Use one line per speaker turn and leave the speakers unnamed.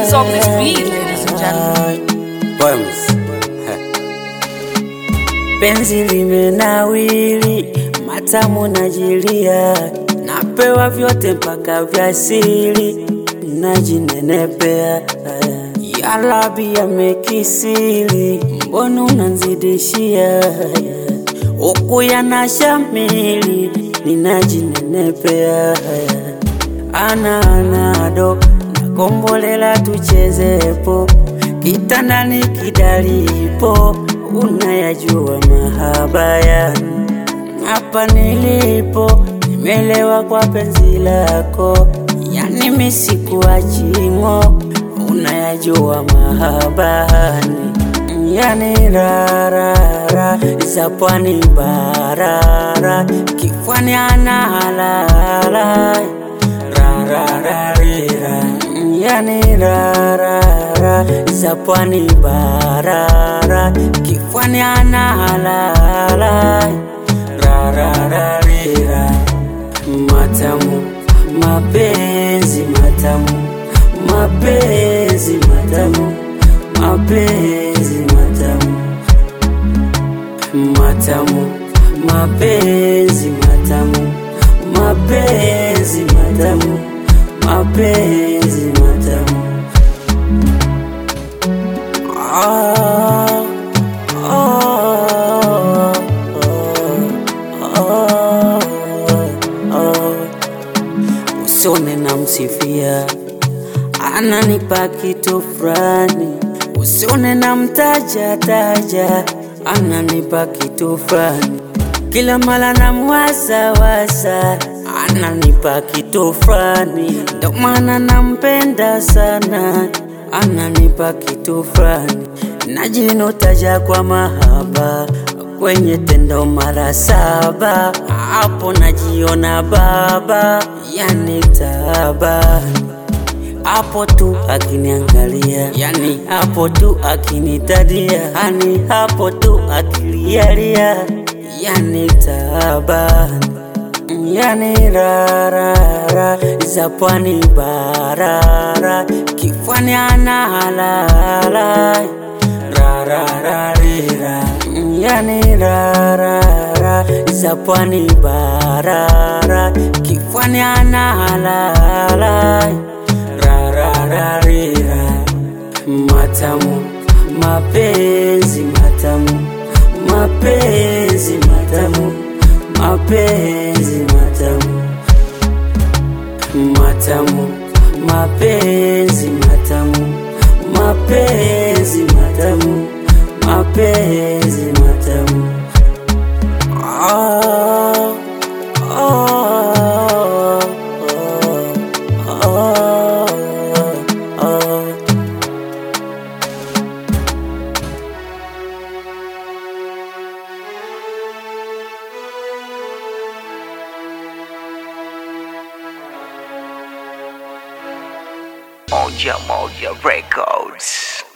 Who's on this beat, ladies and gentlemen?
Bombs. Penzi limenawili, matamu najilia, napewa vyote mpaka vya siri, najinenepea yalabi yamekisiri, mbona unanzidishia huku yanashamili, ninajinenepea ana anado nakombolela tuchezepo kitandani kidalipo unayajua mahaba yani hapa nilipo nimelewa kwa penzi lako yani misikuaching'o unayajua mahabani yani rarara za pwani barara kifwani analala rarararira yani rarara za pwani barara kifwani analala rarararira matamu mapenzi matamu mapenzi matamu mapenzi matamu matamu mapenzi matamu mapenzi matamu mapenzi matamu ah, ah, ah, ah, ah. Usione na msifia ananipa kitu fulani, usione na mtaja taja ananipa kitu fulani, kila mara namwaza waza ananipa kitu fulani, ndo maana nampenda sana, ananipa kitu fulani, najinotaja kwa mahaba kwenye tendo mara saba, hapo najiona baba, yani taabani hapo tu akiniangalia, yani hapo tu akinitadia, yani hapo tu akilialia, yani taabani, yani rarara za pwani barara, kifwani analala rarararira, yani rarara za pwani barara, kifwani analala rarararira matamu mapenzi matamu mapenzi matamu mapenzi matamu matamu mapenzi matamu mapenzi matamu mapenzi matamu ah, ah, ah, ah, ah.
Moja Moja Records.